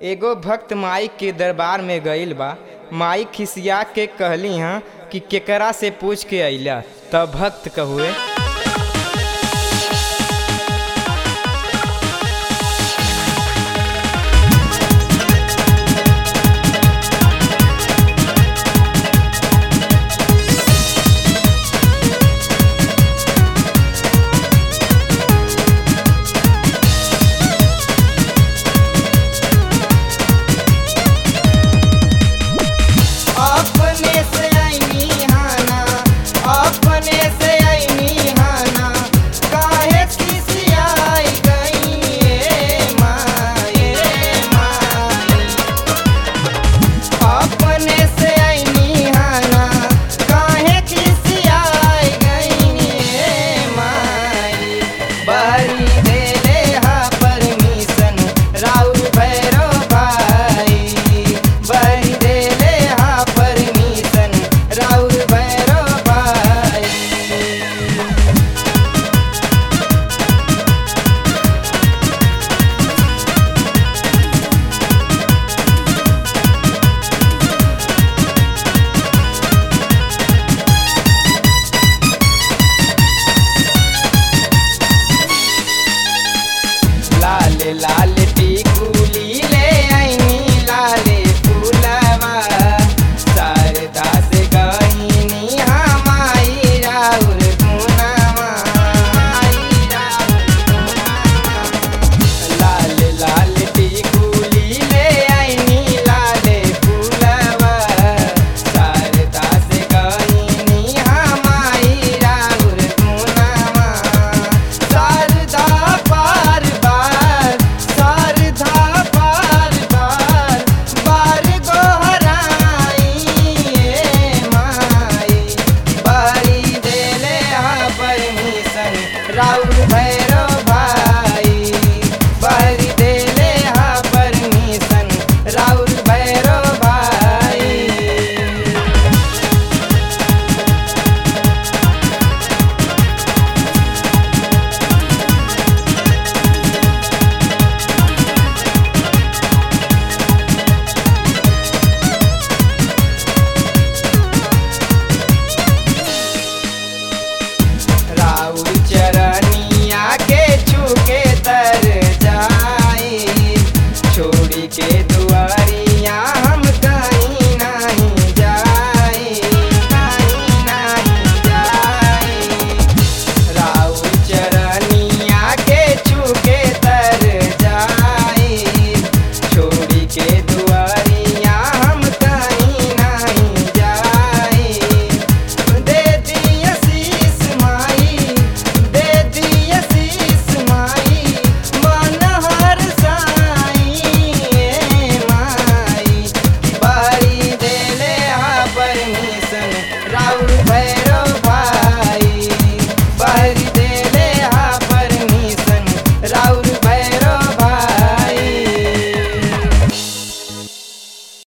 एगो भक्त माई के दरबार में गईल बा माई खिसिया के कहली हँ कि केकरा से पूछ के अइला तब भक्त कहुए अपने से आईनी हाना अपने से आईनी हाना काहे खिसियाई गई ए माए माए अपने से आईनी हाना काहे खिसियाई गई ए माई बरी देले हा परमिशन राउर भैरो भाई बरी देले हा परमिशन राउर भैरो भाई लाल लाल टिकुली ले आईनी लाले फूलवा शारदा से गईनी हमाई राउर गुनावा माई राउर गुनावा। लाल लाल टिकुली ले आईनी लाले फूलवा शारदा से गईनी हमाई राउर गुनावा शारदा बार बार शारदा बार बार बार गोहराई ए माई बारी देले हा परमिशन राउर भैरो भाई बारी देले हा परमिशन राउर भैरो भाई राउर चरनिया के छूके तर जाई छोड़ी के दुआ